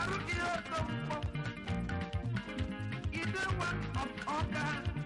arụ ihe okonkwo ide nwa ọka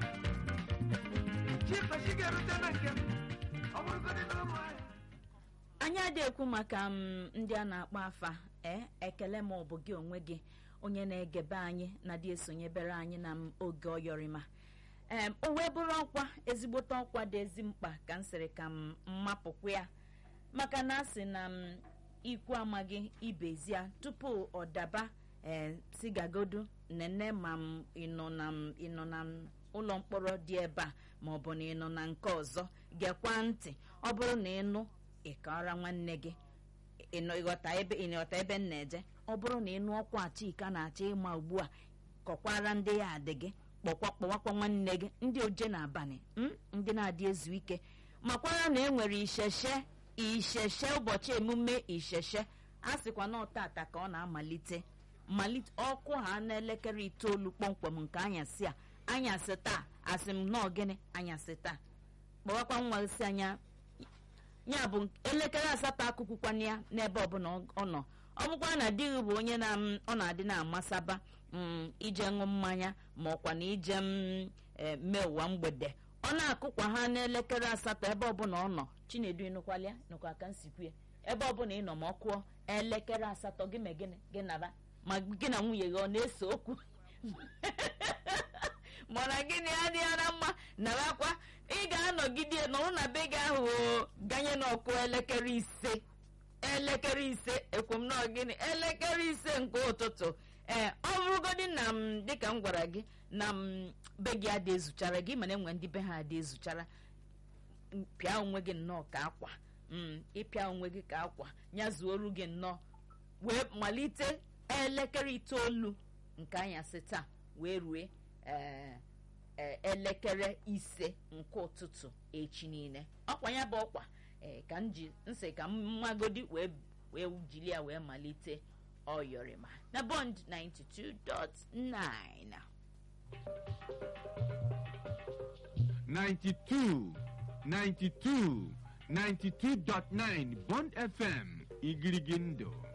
chikwesị ga-erute na nke m ọ bụrụgodị na ụmụ anyị anyị adịghị ekwu maka m ndị a na-akpọ afa ee ekele ma ọ bụ gị onwe gị onye na-egebe anyị na dị esonyebere anyị na m oge ọyọrịma ee o wee bụrụ ọkwa ezigbote ọkwa dị ezi mkpa ka m sịrị ka m mmapụkwa ya maka na asị na m ikwu amaghị ibezia tupu ọ daba ee si gagodu nene ma m ịnọ na m ịnọ na m ụlọ mkpọrọ dị ebe a ma ọ bụ na ịnọ na nke ọzọ gekwa ntị ọ bụrụ na ịnụ ịkọrọ nwanne gị ịnọ ịghọta ebe ịghọta ebe m na-eje ọ bụrụ na ịnụ ọkwa chika na-achọ ịma ugbu a kọkwara ndị ya adị gị kpọkwa kpọwakwa nwanne gị ndị oje n'abalị m ndị na-adị ezu ike makwara na e nwere isheshe isheshe ụbọchị emume isheshe a sịkwa na ọtata ka ọ na-amalite malite ọkụ ha n'elekere itoolu kpọmkwem nke anyasị a anyasị taa asị m nọọ gịnị anyasị taa kpọwakwa nwa si anya ya bụ elekere asatọ akụkwụkwana ya n'ebe ọbụla ọ nọ ọ bụkwa na di gị bụ onye na m ọ na-adị na-amasaba m ije ṅụ mmanya ma ọkwa na ije m e, mee ụwa mgbede ọ na-akụkwa ha n'elekere asatọ ebe ọbụla ọ nọ chinedu ịnụkwalịa nụkwa ka nsikwu ya ebe ọbụla ị nọ ma ọ kụọ elekere asatọ gị me gịnị gị nara ma gị na nwunye gị ọ na-ese okwu mana gịnị adịghị na mma narakwa ị ga-anọgide nọrụ na be gị ahụ o ganye n'ọkụ elekere ise elekere ise ekwom nọọ gịnị elekere ise nke ụtụtụ ee ọ bụrụgodị na m dịka m gwara gị na m be gị adị ezuchara gị mana enwe ndị be ha adị ezuchara m, pịa onwe gị nnọọ ka akwa m ịpịa onwe gị ka akwa nyazuoru gị nnọọ wee malite elekere itoolu nke anyasị taa wee rue ee ee, elekere ise nke ụtụtụ echi niile ọkwa ya bụ ọkwa ee ka m ji nsị ka m mmagodi wee wee jiri ya wee malite ọyọrịma na bond 92.9 92, 92, 92.9 Bond FM, Igirigindo.